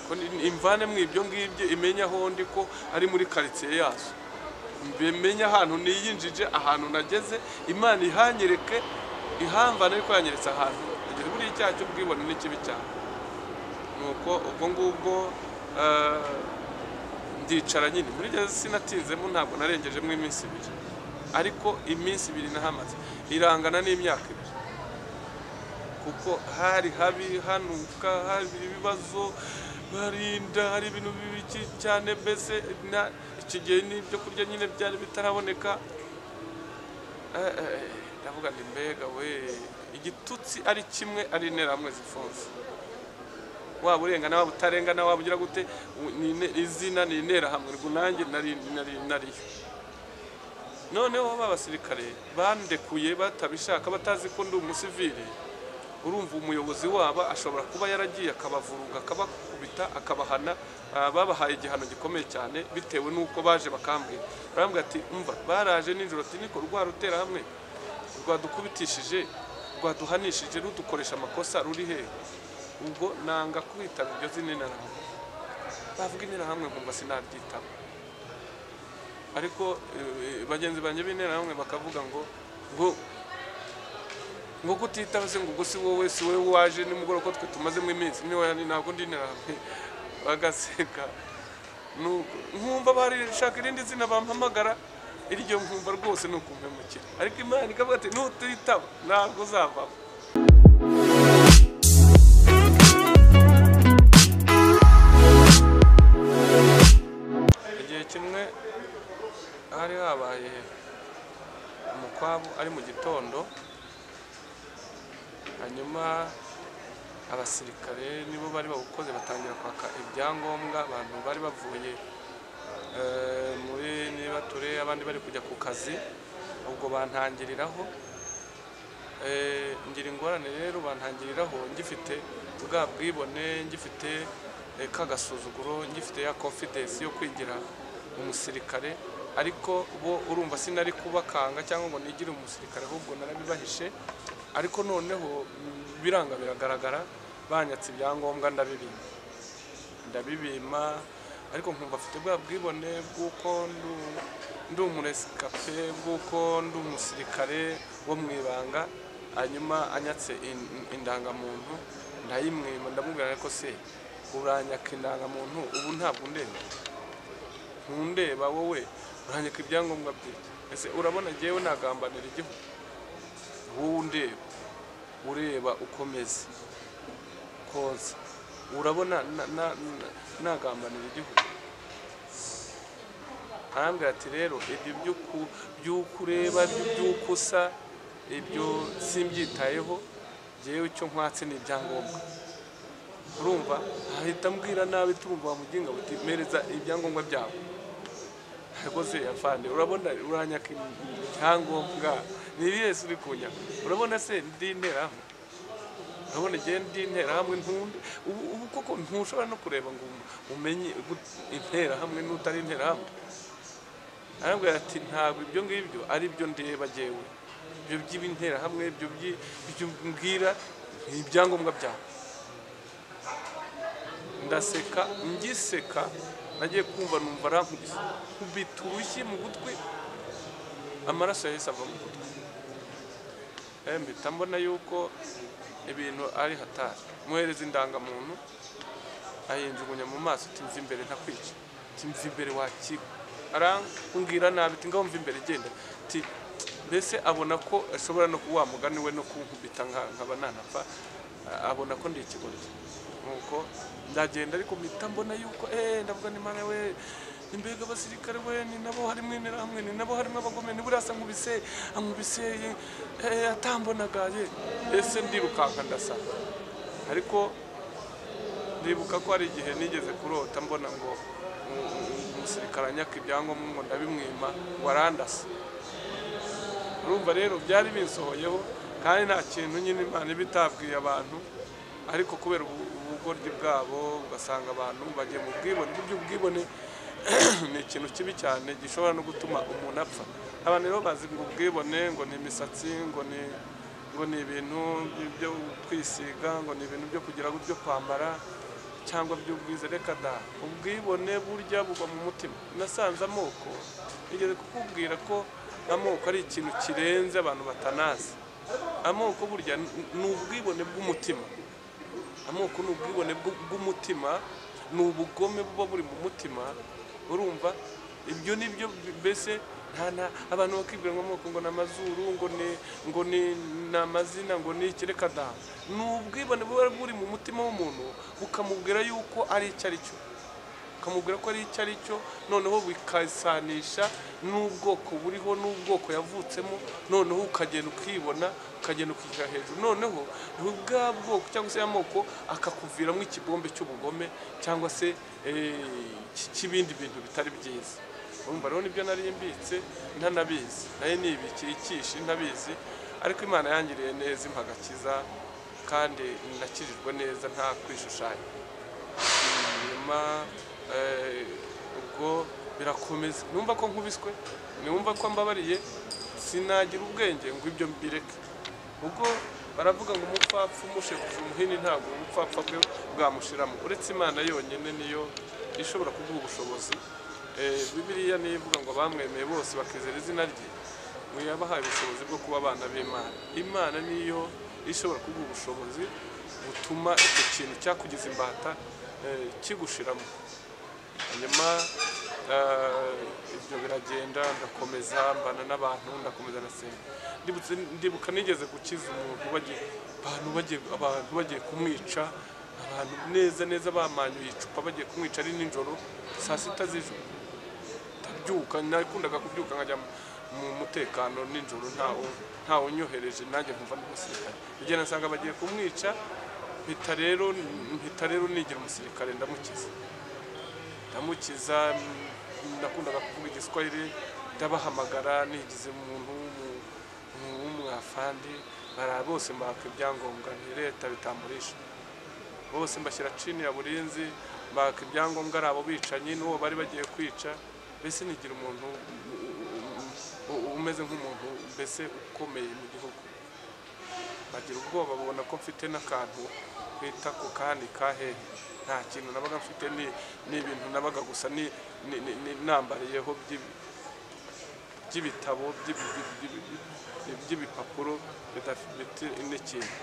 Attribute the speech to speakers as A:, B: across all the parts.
A: ko ni- imvane mu ibyo ngibyo imenye aho ndi ko ari muri karitsiye yazo mbimenye ahantu niyinjije ahantu nageze imana ihanyereke ihamvane ariko yanyeretse ahantu nageze buriya icyaha cy'ubwibone ni kibi cyane nuko ubwo ngubwo eh, ndicara nyine muri gereza sinatinzemo ntabwo narengejemo iminsi ibiri ariko iminsi ibiri nahamaze irangana n'imyaka ibiri kuko hari habi hanuka hari ibibazo barinda hari ibintu bibi cyane mbese na- iki gihe n'ibyo kurya nyine byari bitaraboneka Eh, eh, ndavuga ndi mbega we igitutsi ari kimwe ari interahamwe zifunze waba urengana waba utarengana waba ugira gute u- ni ne- izina ni interahamwe ubwo nanjye nari nari- nariyo noneho b'abasirikare bandekuye batabishaka batazi ko ndi umusivili urumva umuyobozi waba ashobora kuba yaragiye akabavurunga akabakubita akabahana ah, babahaye igihano gikomeye cyane bitewe n'uko baje bakambwira barambwira ati umva baraje nijoro ati niko rwa ruterahamwe rwadukubitishije rwaduhanishije rudukoresha amakosa ruri hehe ubwo nanga kwitaba iryo zina interahamwe bavuga interahamwe nkumva sinaryitaba ariko eh, bagenzi banjye b'interahamwe bakavuga ngo ngo ngo kutitaba se ngo ubwo si wowe si wowe waje nimugoroba ko twe tumazemo iminsi niwe ni ntabwo ndi interahamwe bagaseka Nuko- nkumva barishaka irindi zina bampamagara iryo nkumva rwose ni ukumpemukira ariko imana ikavuga ati nutitaba ntabwo uzavamo igihe kimwe hari habaye umukwabu ari mu gitondo hanyuma abasirikare nibo bari bawukoze batangira kwaka ibyangombwa abantu bari bavuye eh, muri niba ture abandi bari kujya ku kazi ubwo bantangiriraho Eh, ngira ingorane rero bantangiriraho ngifite bwa bwibone ngifite eh, ka gasuzuguro ngifite ya confidence yo kwigira umusirikare ariko bo urumva sinari kubakanga cyangwa ngo nigire umusirikare ahubwo narabibahishe ariko noneho mm, biranga biragaragara banyatse ibyangombwa ndabibima ndabibima ariko nkumva afite bwa bwibone bw'uko ndu- ndi umuresikape bw'uko ndi umusirikare wo mu ibanga hanyuma anyatse in- in- indangamuntu ndayimwima ndamubwira ariko se uranyaka indangamuntu ubu ntabwo undeba ntundeba wowe uranyaka ibyangombwa byanjye ese urabona jyewe nagambanira igihugu wowe undeba ureba ukomeze konsa urabona na- na- na- nagambanira igihugu arambwira ati rero ibyo by'uku- by'uko ureba by'uko usa ibyo simbyitayeho jyewe icyo nkwatse ni ibyangombwa urumva ahita ambwira nabi turumva wamuginga buti mereza ibyangombwa byawe rwose afande urabona uranyaka ibyangombwa ni ibihe se uri kunyaka urabona se ndi interahamwe urabona igihe ndi interahamwe ntunde ubu ubu koko ntushobora no kureba ngo um- umenye gut- interahamwe n'utari interahamwe arambwira ati ntabwo ibyo ngibyo ari byo ndeba jyewe ibyo by'interahamwe ibyo by'i- ibyo mbwira ni ibyangombwa byawe ndaseka ngiseka nagiye kumva numva arankubise nkubita urushyi mu gutwi amaraso yahise ava mu gutwi Eh, mpita mbona yuko ibintu ari hatari muhereza indangamuntu ahinjugunya mu maso ati mva imbere ntakwica ati mva imbere wakigwa arambwira nabi ati ngaho mva imbere genda ati mbese abona ko ashobora no kuba mugani we no kunkubita nka- nkaba nanapfa a- abona ko ndi ikigoryi nuko ndagenda ariko mpita mbona yuko eh ndavuga ni mana we imbega abasirikare we ni nabo harimo interahamwe ni nabo harimo abagome ni buriya asa nkubise ankubise eh, atambonagaye ese ndirukanka ndasaba ariko ndibuka ko hari igihe nigeze kurota mbona ngo um- um- umusirikare anyaka ibyangombwa ngo ndabimwima ngo arandase urumva rero byari binsohoyeho kandi nta kintu nyine imana iba itabwiye abantu ariko kubera ubu- ubugoryi bwabo ugasanga abantu bagiye mu bwibone burya ubwibone ni ikintu kibi cyane gishobora no gutuma umuntu apfa abantu rero bazi ngo ubwibone ngo ni imisatsi ngo ni ngo ni ibintu byo kwisiga ngo ni ibintu byo kugira gutyo kwambara cyangwa by'ubwiza reka da ubwibone burya buba mu mutima nasanze amoko nigeze kukubwira ko amoko ari ikintu kirenze abantu batanazi amoko burya n- ni ubwibone bw'umutima amoko ni ubwibone bw- bw'umutima ni ubugome buba buri mu mutima urumva ibyo ni byo b- mbese nta na abantu bakibwira ngo amoko ngo ni amazuru ngo ni ngo ni ni amazina ngo ni ikireka da ni ubwibone buba buri mu mutima w'umuntu bukamubwira yuko ari icyo ari cyo ukamubwira ko ari icyo ari cyo noneho bikasanisha n'ubwoko buriho n'ubwoko yavutsemo noneho ukagenda ukibona ukagenda ukishyira hejuru noneho bwa bwoko cyangwa se amoko akakuviramo ikibombe cy'ubugome cyangwa se eh, cy- cy'ibindi bintu bitari byiza urumva rero nibyo nari mbitse ntanabizi nayo nibikiye ikishi ntabizi ariko imana yangiriye neza impagakiza kandi nakijijwe neza nta kwishushanya nyuma eh, ubwo birakomeza numva ko nkubiswe numva ko mbabariye sinagira ubwenge ngo ibyo mbireke ubwo baravuga ngo umupfapfa umushekuza umuhini ntabwo ubupfapfa bwe bwamushiramo uretse imana yonyine niyo ishobora kuguha ubushobozi Eh, bibiliya niyo ivuga ngo abamwemeye bose bakizera izina rye ngo yabahaye ubushobozi bwo kuba abana b'imana imana niyo ishobora kuguha ubushobozi butuma icyo kintu cyakugize imbata eh, kigushiramo hanyuma eh, ibyo biragenda ndakomeza mbana n'abantu ndakomeza ndasenga ndibutse ndibuka nigeze gukiza umuntu bagiye abantu bagiye abantu bagiye kumwica abantu neza neza bamanyuye icupa bagiye kumwica ari nijoro saa sita z'ijoro ndabyuka nakundaga kubyuka nkajya mu- mu mutekano nijoro ntawo ntawo unyohereje nanjye nkumva ndi umusirikare igihe nasanga bagiye kumwica mpita rero mpita rero nigira umusirikare ndamukiza ndamukiza mm, nakundaga kuvuga igiswahili ndabahamagara nigize umuntu w'umu- w'umu- w'umwafandi bara bose mbaka ibyangombwa ni leta bitamburisha bose mbashyira chini ya burinzi mbaka ibyangombwa ari abo bicanyi n'uwo bari bagiye kwica mbese nigira umuntu u- u- u- umeze nk'umuntu mbese ukomeye mu gihugu bagira ubwoba babona ko mfite n'akantu kwita ku kandi kahehe nta kintu nabaga mfite ni ni ibintu nabaga gusa ni ni- ni- ni- nambariyeho by'ibi by'ibitabo by'ibi- by'ibi- by'ibi- by'ibi- by'ibipapuro bidafite n'ikintu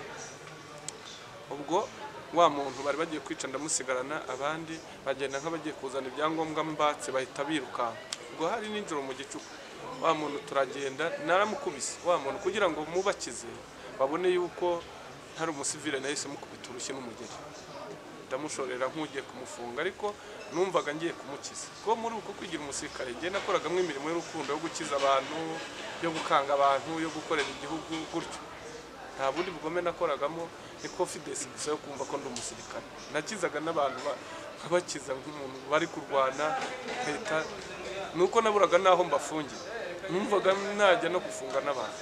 A: ubwo wa muntu bari bagiye kwica ndamusigarana abandi bagenda nk'abagiye kuzana ibyangombwa mbatse bahita birukanka ubwo hari n'injoro mu gicuku wa muntu turagenda naramukubise wa muntu kugira ngo mubakize babone yuko ntari umusivile nahise mukubita urushyi n'umugeri ndamushorera nk'ugiye kumufunga ariko numvaga ngiye kumukiza ko muri uko kwigira umusirikare njye nakoragamo imirimo y'urukundo yo gukiza abantu yo gukanga abantu yo gukorera igihugu gutyo nta bundi bugome nakoragamo ni confidence gusa yo kumva ko ndi umusirikare nakizaga n'abantu ba- nkabakiza nk'umuntu bari kurwana leta nuko naburaga n'aho mbafungira numvaga najya no gufunga n'abantu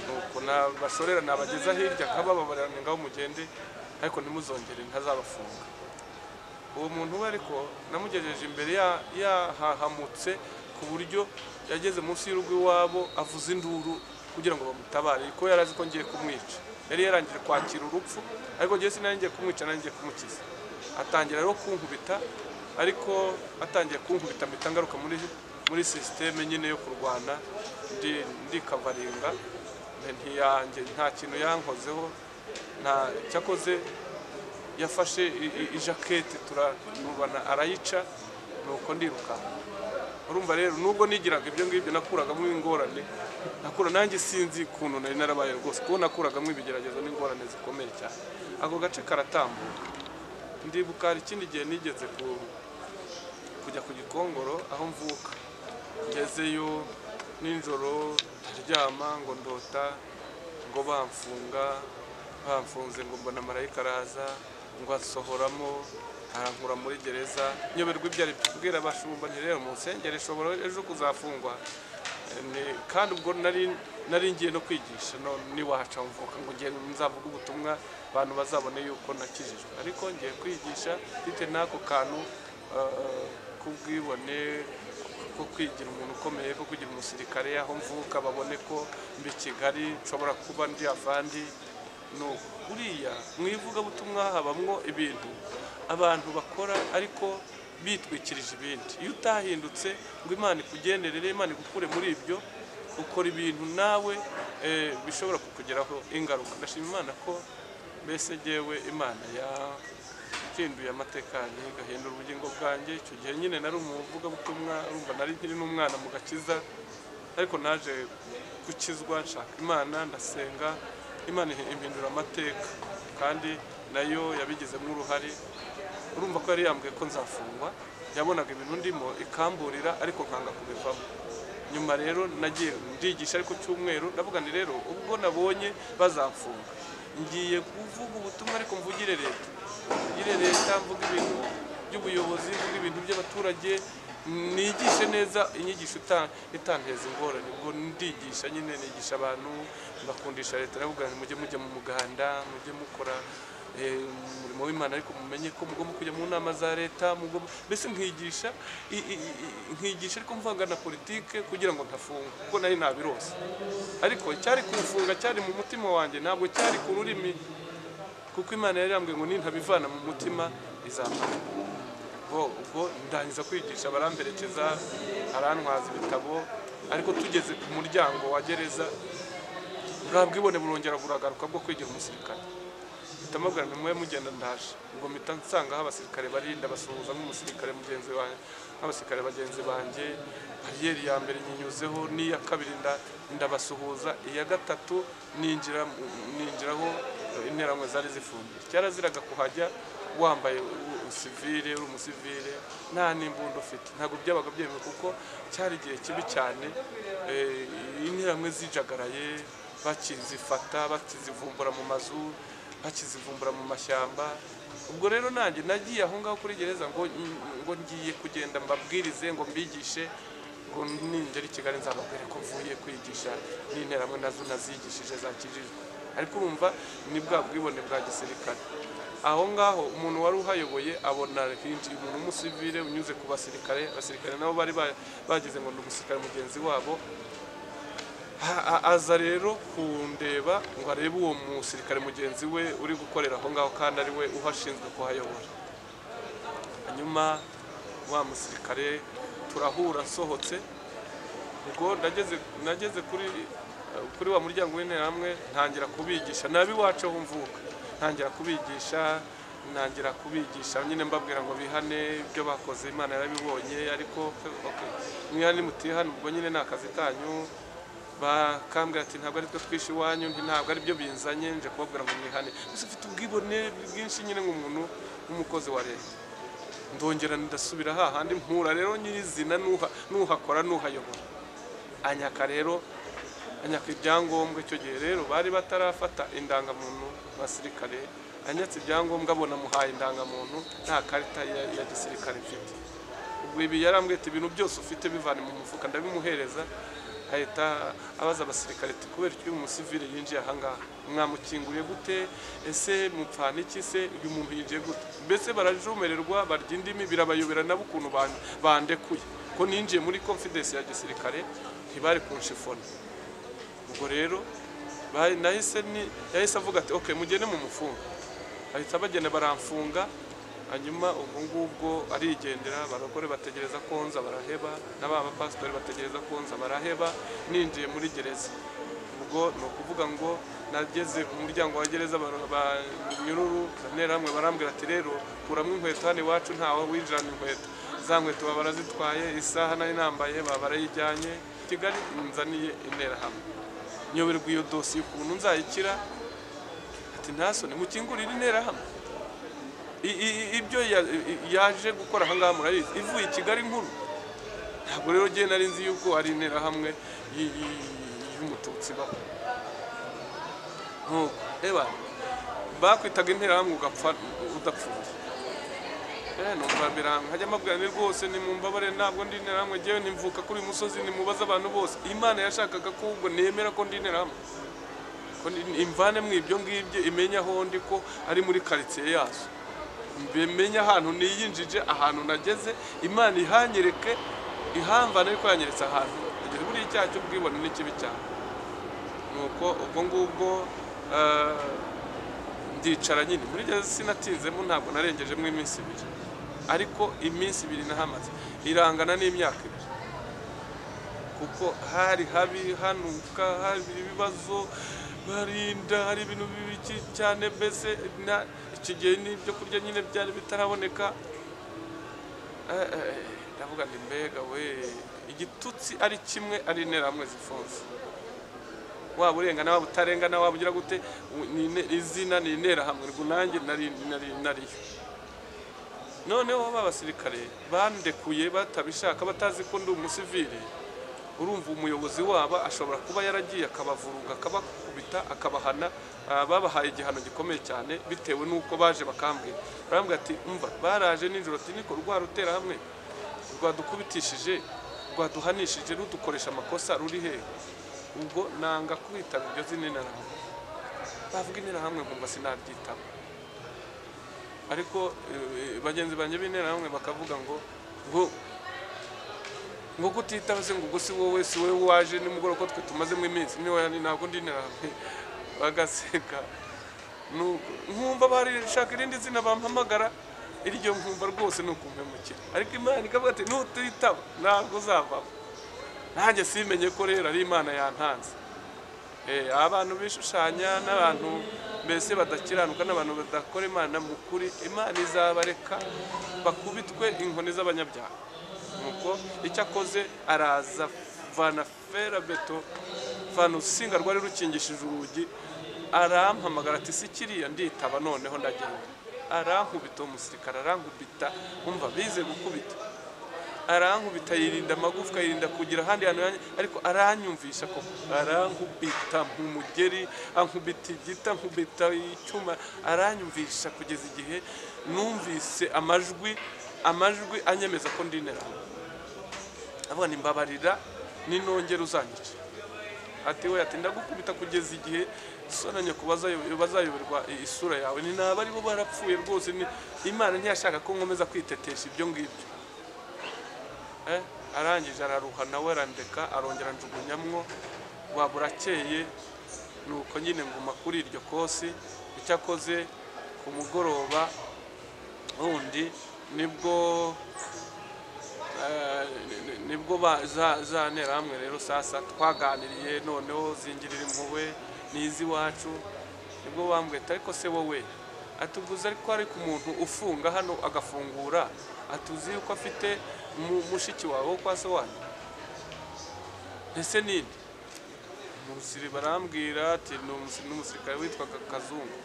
A: nuko nabashorera nabageza hirya kabababarira ngaho mugende ariko ntimuzongere ntazabafunga uwo muntu we ariko namugejeje imbere ya- yahahamutse ku buryo yageze munsi y'urugo iwabo avuza induru kugira ngo bamutabare ko yari azi ko ngiye kumwica yari yarangije kwakira urupfu ariko njyewe sinari ngiye kumwica nari ngiye kumukiza atangira rero kunkubita ariko atangiye kunkubita mpita ngaruka muri muri sisiteme nyine yo kurwana ndi ndikavaringa ntiyange nta kintu yankozeho nta cyakoze yafashe i- i- ijaketi turanubana arayica nuko ndiruka urumva rero nubwo nigiraga ibyo ngibyo nakuragamo ingorane nakura nanjye sinzi ukuntu nari narabaye rwose kuko nakuragamo ibigeragezo n'ingorane zikomeye cyane ako gace karatambuka ndibuka hari ikindi gihe nigeze ku- kujya ku gikongoro aho mvuka ngezeyo nijoro ndaryama ngo ndota ngo bamfunga bamfunze ngo mbona marayika araza ngo asohoramo arankura muri gereza nyoberwa ibyo ari byo kubwira abashumba nti rero munsengere ishobora ejo kuzafungwa Ni- kandi ubwo nari nari ngiye no kwigisha no niwaca mvuka ngo ngiye nzavuga ubutumwa abantu bazabone yuko nakijijwe ariko ngiye kwigisha bitewe n'ako kantu eh, k'ubwibone ko kwigira umuntu ukomeye ko kugira umusirikare aho mvuka babone ko mbi kigali nshobora kuba ndi avandi ni uko. buriya mu ivugabutumwa habamwo ibintu abantu bakora ariko bitwikirije ibindi iyo utahindutse ngo imana ikugenderere imana igukure muri ibyo ukora ibintu nawe eh, bishobora kukugeraho ingaruka ndashima imana ko mbese ngewe imana yahinduye amateka yanjye igahindura ubugingo bwanjye icyo gihe nyine nari umuvugabutumwa urumva nari nkiri n'umwana mu gakiza ariko naje gukizwa nshaka imana ndasenga imana impindura amateka kandi nayo yabigizemo uruhare urumva ko yari yambwiye ko nzafungwa yabonaga ibintu ndimo ikamburira ariko nkanga kubivamo nyuma rero nagiye ndigisha ariko cyumweru ndavuga nti rero ubwo nabonye bazamfunga ngiye kuvuga ubutumwa ariko mvugire leta mvugire leta mvuga ibintu by'ubuyobozi mvuga ibintu by'abaturage nigishe neza inyigisho ita- itanteza ingorane ubwo ndigisha nyine nigisha abantu mbakundisha leta ndavuga nti mujye mujya mu muganda mujye mukora eh, umurimo w'imana ariko mumenye ko mugomba kujya mu nama za leta mugomba mbese nkigisha i- i- i- nkigisha ariko mvanga na politike kugira ngo ntafunga kuko nari nabirose ariko cyari kufunga cyari mu mutima wanjye ntabwo cyari ku rurimi kuko imana yari yambwiye ngo nintabivana mu mutima izamara ubwo ubwo ndangiza kwigisha baramperekeza arantwaza ibitabo ariko tugeze ku muryango wa gereza bwa bwibone burongera buragaruka bwo kwigira umusirikare mpita mubwira nti mube mugenda ndaje ubwo mpita nsangaho abasirikare barinda basuhuza nk'umusirikare mugenzi wanjye nk'abasirikare bagenzi banjye bariyeri ya mbere nyinyuzeho n'iya kabiri nda- ndabasuhuza iya gatatu ninjira mu- ninjiraho interamwe zari zifungiye cyaraziraga kuhajya wambaye u- usivile uri umusivile nta n'imbunda ufite ntabwo byabaga byemewe kuko cyari igihe kibi cyane eh, interamwe zijagaraye bakizifata bakizivumbura mu mazu bakizivumbura mu mashyamba ubwo rero nanjye nagiye aho ngaho kuri gereza ngo ngo ngiye kugenda mbabwirize ngo mbigishe ngo ningera i kigali nzababwire ko mvuye kwigisha n'interamo nazo nazigishije zakijijwe ariko urumva ni bwa bwibone bwa gisirikare aho ngaho umuntu wari uhayoboye abona hinjiye umuntu w'umusivile unyuze ku basirikare abasirikare nabo bari ba- bagize ngo ni umusirikare mugenzi wabo Ha- a- aza rero kundeba ngo arebe uwo musirikare mugenzi we uri gukorera aho ngaho kandi ari we uhashinzwe kuhayobora hanyuma wa musirikare turahura nsohotse ubwo nageze nageze kuri kuri wa muryango w'interahamwe ntangira kubigisha nabi wacu aho mvuka ntangira kubigisha ntangira kubigisha nyine mbabwira ngo bihane ibyo bakoze imana yarabibonye ariko okay, mwihane mutihane ubwo nyine ni akazi kanyu bakambwira ati ntabwo ari twe twishe iwanyu nti ntabwo ari byo binzanye nje kubabwira ngo mwihane gusa mfite ubwibone bwinshi nyine nk'umuntu w'umukozi wa leta ndongera ndasubira hahandi mpura rero nyirizina n'uha- n'uhakora n'uhayobora anyaka rero anyaka ibyangombwa icyo gihe rero bari batarafata indangamuntu abasirikare anyatse ibyangombwa abona muhaye indangamuntu nta karita ya, ya gisirikare mfite ubwo ibi yarambwiye ati ibintu byose ufite bivane mu mufuka ndabimuhereza ahita abaza abasirikare ati kubera iki uyu musivile yinjiye ahangaha mwamukinguriye gute ese mupfana iki se uyu muntu yinjiye gute mbese barajumererwa barya indimi birabayobera nabo ukuntu ban- bandekuye ko ninjiye muri confidence ya gisirikare ntibari kunshifona ubwo rero bari- nahise ni- yahise avuga ati okay mugende mu mufunga bahita bagenda baramfunga hanyuma ubwo ngubwo arigendera abagore bategereza ko nza baraheba n'aba bapasitori bategereza ko nza baraheba ninjiye muri gereza ubwo ni ukuvuga ngo nageze ku muryango wa gereza bar- ba- nyururu nterahamwe barambwira ati rero kuramo inkweto hano iwacu ntawe winjirana inkweto za nkweto baba barazitwaye isaha nari nambaye baba barayijyanye kigali nzaniye interahamwe nyoberwa iyo dosiye ukuntu nzayikira ati ntasone mukingurire interahamwe I- i- i- ibyo ya- i- yaje gukora ahangaha murabizi ivuye i kigali nkuru ntabwo rero ngewe nari nzi yuko ari interahamwe y- y- y'umututsi baho nkuko reba bakwitaga interahamwe ugapfa udapfuye Eh, numva biranga hajya mbabwira ni rwose nimumbabare ntabwo ndi interahamwe ngewe nimvuka kuri uyu musozi nimubaza abantu bose imana yashakaga ko ubwo nemera ko ndi interahamwe ko ni- imvane mu ibyo ngibyo imenye aho ndi ko ari muri karitsiye yazo mbimenye ahantu niyinjije ahantu nageze imana ihanyereke ihamvane ariko yanyeretse ahantu nagize buriya icyaha cy'ubwibone ni kibi cyane nuko ubwo ngubwo eh, ndicara nyine muri gereza sinatinzemo ntabwo narengejemo iminsi ibiri ariko iminsi ibiri nahamaze irangana n'imyaka ibiri kuko hari habi hanuka hari ibibazo barinda hari ibintu bibi cyane mbese na- iki gihe n'ibyo kurya nyine byari bitaraboneka Eh, eh, ndavuga ndi mbega we igitutsi ari kimwe ari interahamwe zifunze waba urengana waba utarengana waba ugira gute u- ni ine- izina ni interahamwe ubwo nanjye nari nari- nariyo noneho b'abasirikare bandekuye batabishaka batazi ko ndi umusivili urumva umuyobozi wabo ashobora kuba yaragiye akabavurunga akabakubita akabahana Ah, babahaye igihano gikomeye cyane bitewe n'uko baje bakambwira barambwira ati umva baraje nijoro ati niko rwa rutera hamwe rwadukubitishije rwaduhanishije rudukoresha amakosa ruri hehe ubwo nanga kwitaba iryo zina interahamwe bavuga interahamwe nkumva sinaryitaba ariko eh, bagenzi banjye b'interahamwe bakavuga ngo ngo ngo kutitaba se ngo ubwo si wowe si wowe waje nimugoroba ko twe tumazemo iminsi niwe ni ntabwo ndi interahamwe bagaseka Nuko nkumva barishaka irindi zina bampamagara iryo nkumva rwose ni ukumpemukira ariko imana ikavuga ati nutitaba ntabwo uzavamo nanjye simenye ko rero ari imana yantanze Eh, abantu bishushanya n'abantu mbese badakiranuka n'abantu badakora imana mu kuri imana izabareka bakubitwe inkoni z'abanyabyaha nuko icyo akoze araza vana ferabeto vana urusinga rwari rukingishije urugi arampamagara ati si kiriya nditaba noneho ndagenda arankubita uwo musirikare arankubita umva bize gukubita arankubita yirinda amagufwa yirinda kugira ahandi hantu yanjye ariko aranyumvisha ko arankubita nk'umugeri ankubita igita ankubita icyuma aranyumvisha kugeza igihe numvise amajwi amajwi anyemeza ko ndi interahamwe avuga ni mbabarira ninongera uzanyica ati we ati ndagukubita kugeza igihe sonanye ku bazayo- bazayoberwa i- isura yawe ni naba aribo barapfuye rwose ni- imana ntiyashaka ko nkomeza kwitetesha ibyo ngibyo Eh, arangije araruha nawe arandeka arongera njugunyamwo waba urakeye nuko nyine nguma kuri iryo kosi icyakoze ku mugoroba wundi nibwo eh, ni- ni- nibwo ba- za za nterahamwe rero sasa twaganiriye noneho zingirira impuhwe n'iz'iwacu nibwo bambwita ariko se wowe atuguze ariko ariko umuntu ufunga hano agafungura atuzi yuko afite mu- mushiki wawe wo kwa se wanyu ese ninde umusiri barambwira ati ni umusi- ni umusirikare witwaga kazungu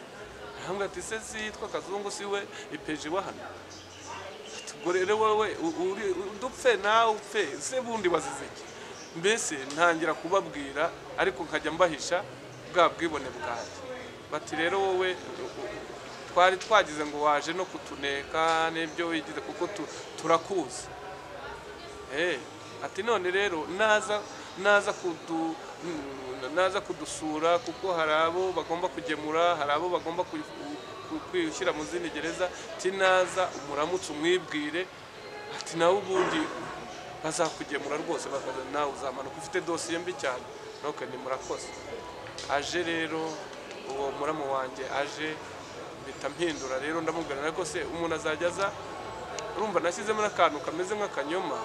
A: arambwira ati se si yitwa kazungu si we ipeji wa hano ubwo rero wowe u- uri- udupfe nawe upfe se bundi bazize iki mbese ntangira kubabwira ariko nkajya mbahisha bwa bwibone bwanjye bati rero wowe u- u- twari twagize ngo waje no kutuneka n'ibyo wigize kuko tu- turakuzi Eh, ati none rero naza naza kudu n- naza kudusura kuko hari abo bagomba kugemura hari abo bagomba ku- ku- kwishyira mu zindi gereza ati naza umuramutse umwibwire ati nawe ubundi bazakugemura rwose bakaza nawe uzamanuka ufite dosiye mbi cyane nuko ni murakoze aje rero uwo muramu wanjye aje mpita mpindura rero ndamubwira ariko se umuntu azajya aza urumva nashyizemo n'akantu kameze nk'akanyoma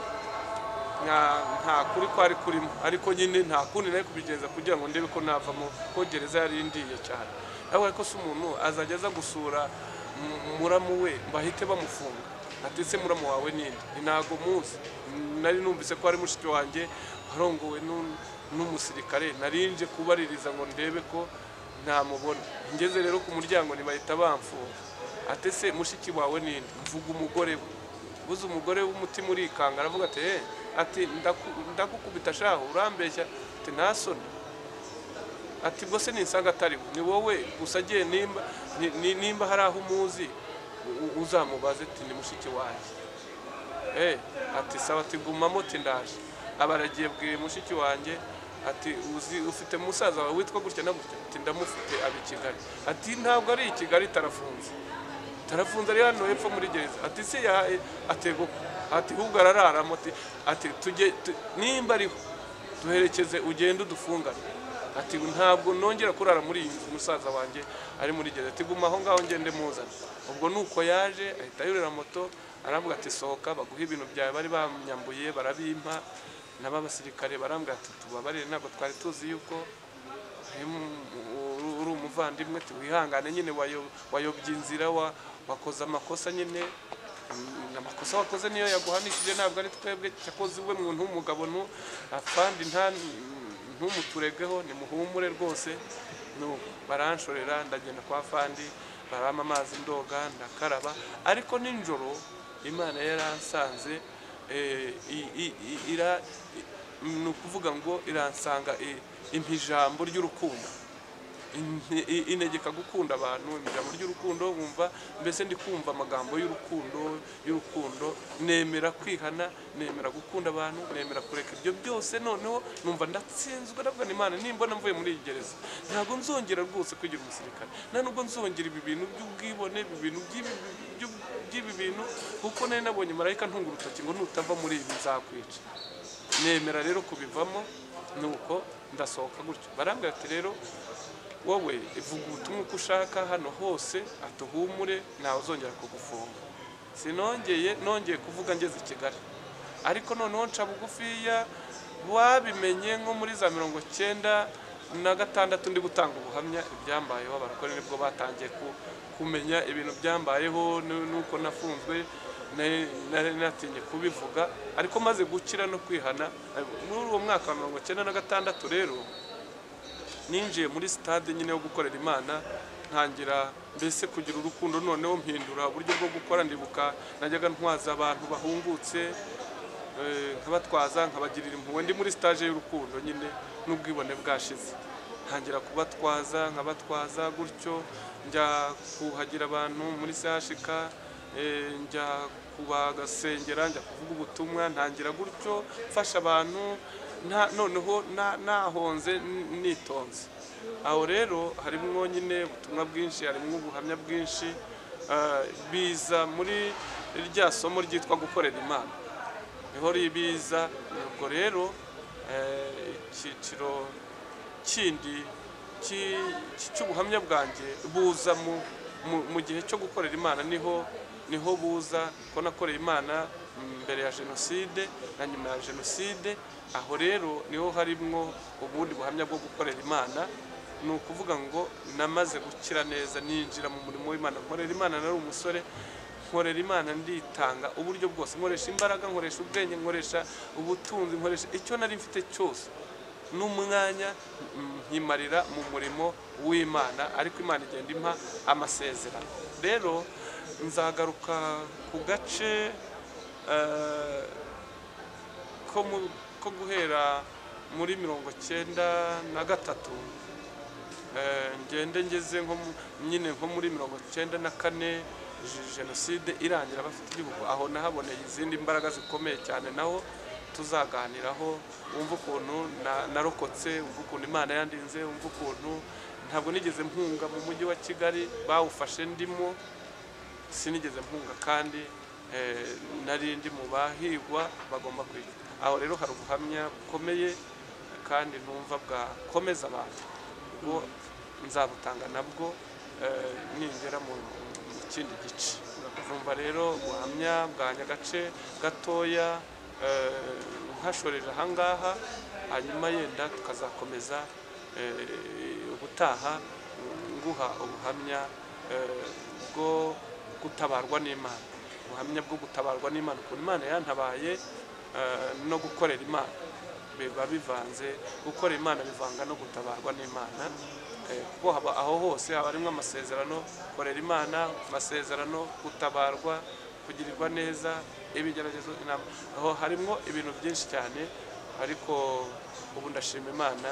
A: nta- nta kuri kwari kurimo ariko nyine nta kundi nari kubigenza kugira ngo ndebe ko navamo ko gereza yari indiye cyane ariko ariko se umuntu azajya aza gusura mu- muramu we bahite bamufunga ati se muramu wawe ninde Ni ntago muzi nari numvise ko ari mushiki wanjye warongowe n'u- n'umusirikare narinje kubaririza ngo ndebe ko ntamubona ngeze rero ku muryango ntibahita bamfunga ati se mushiki wawe ninde mvuga umugore we buze umugore w'umutima urikanga aravuga ati "Eh, ati ndaku- ndagukubita shaho urambeshya ati nta soni ati ubwo se nisanga atari we ni wowe gusa agiye nimba ni- ni- nimba hari aho umuzi u- uzamubaze ati ni mushiki wanjye Eh, ati sawa ati gumamo ati ndaje abaragiye bwiye mushiki wanjye ati uzi ufite musaza wawe witwa gutya na gutya ati ndamufite aba i kigali ati ntabwo ari i kigali tarafunze tarafunze ari hano hepfo muri gereza ati se ya atego ati ahubwo arararamo ati ati tujye tu- nimba ariho duherekeze ugende udufungane ati ntabwo nongera kurara muri iyi nzu musaza wanjye ari muri gereza ati guma aho ngaho ngende muzane ubwo nuko yaje ahita yurira moto arambwira ati sohoka baguhe ibintu byawe bari banyambuye barabimpa naba abasirikare barambwira ati tubabarire ntabwo twari tuzi yuko uri mu- uri umuvandimwe ati wihangane nyine wayo- wayobye inzira wa- wakoze amakosa nyine Mm, amakosa wakoze niyo yaguhanishije ntabwo ari twebwe cyakoze we muntu w'umugabo nu- kandi nta ntumuturegeho nimuhumure rwose Nu- baranshorera ndagenda kwa fandi barampa amazi ndoga ndakaraba ariko nijoro imana yaransanze eh, i- i- i- ira- i- ni ukuvuga ngo iransanga i- impa ijambo ry'urukundo Inte- i- integeka gukunda abantu ijambo ry'urukundo wumva mbese ndi kumva amagambo y'urukundo y'urukundo nemera kwihana nemera gukunda abantu nemera kureka ibyo byose noneho numva ndatsinzwe ndavuga ni imana nimbona mvuye muri iyi gereza ntabwo nzongera rwose kwigira umusirikare nta nubwo nzongera ibi bintu by'ubwibone ibi bintu by'ibi- by'u- by'ibi bintu kuko nari nabonye marayika ntunga urutoki ngo nutava muri ibi nzakwica nemera rero kubivamo nuko ndasohoka gutyo barambwira ati rero wowe ivuga ubutumwa uko ushaka hano hose atuhumure ntawe uzongera kugufunga sinongeye nongeye kuvuga ngeze i kigali ariko noneho nca bugufiya babimenye nko muri za mirongo cyenda na gatandatu ndi gutanga ubuhamya ibyambayeho abarokore nibwo batangiye ku- kumenya ibintu byambayeho nu- nuko nafunzwe nari nari natinye kubivuga ariko maze gukira no kwihana muri uwo mwaka wa mirongo cyenda na gatandatu rero ninjiye muri sitade nyine yo gukorera imana ntangira mbese kugira urukundo noneho mpindura uburyo bwo gukora ndibuka najyaga ntwaza abantu bahungutse eh, nkabatwaza nkabagirira impuhwe ndi muri sitaje y'urukundo nyine n'ubwibone bwashize ntangira kubatwaza nkabatwaza gutyo njya kuhagira abantu muri sehashika Eh, njya kubagasengera njya kuvuga ubutumwa ntangira gutyo mfasha abantu nta- noneho na- nahonze n- nitonze aho rero harimo nyine ubutumwa bwinshi harimo ubuhamya bwinshi eh, biza muri rya somo ryitwa gukorera imana niho ribiza ubwo rero eh, icyiciro kindi ki- ki- cy'ubuhamya bwanjye buza mu, mu, mu gihe cyo gukorera imana niho niho buza ko nakoreye imana mbere ya jenoside na nyuma ya jenoside aho rero niho harimwo ubundi buhamya bwo gukorera imana ni ukuvuga ngo namaze gukira neza ninjira mu murimo w'imana nkorera imana nari umusore nkorera imana nditanga uburyo bwose nkoresha imbaraga nkoresha ubwenge nkoresha ubutunzi nkoresha icyo nari mfite cyose n'umwanya mm, nkimarira mu murimo w'imana ariko imana igenda impa amasezerano rero nzagaruka ku gace eh, ko mu- ko guhera muri mirongo cyenda na gatatu Eh, ngende ngeze nko mu- nyine nko muri mirongo cyenda na kane je- jenoside irangira bafite igihugu aho nahaboneye izindi mbaraga zikomeye cyane naho tuzaganiraho wumva ukuntu na- narokotse wumva ukuntu imana yandinze wumva ukuntu ntabwo nigeze mpunga mu mujyi wa kigali bawufashe ndimo sinigeze mpunga kandi eh, nari ndi mu bahigwa bagomba kwiga aho rero hari ubuhamya bukomeye kandi numva bwakomeza abantu ubwo nzabutanga nabwo eh, ningera mu mu kindi gice numva rero ubuhamya bwanya agace gatoya eh, nkashoreje ahangaha hanyuma yenda tukazakomeza eh, ubutaha nguha ubuhamya eh, bwo gutabarwa n'imana ubuhamya bwo gutabarwa n'imana ukuntu imana yantabaye eh, no gukorera imana biba bivanze gukorera imana bivanga no gutabarwa n'imana Eh, kuko haba aho hose haba harimo amasezerano korera imana amasezerano gutabarwa kugirirwa neza ibigeragezo inama aho harimo ibintu byinshi cyane ariko ubu ndashima imana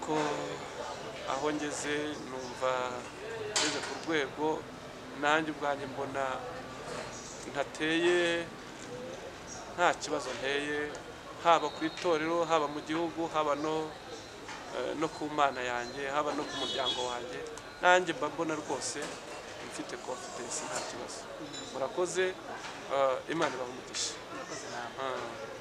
A: ko aho ngeze numva ngeze ku rwego nanjye ubwanjye mbona ntateye nta kibazo nteye haba ku itorero haba mu gihugu haba no eh, no ku mana yanjye haba no ku muryango wanjye nanjye mba mbona rwose mfite confidence nta kibazo murakoze eh, imana ibaha umugisha Ah.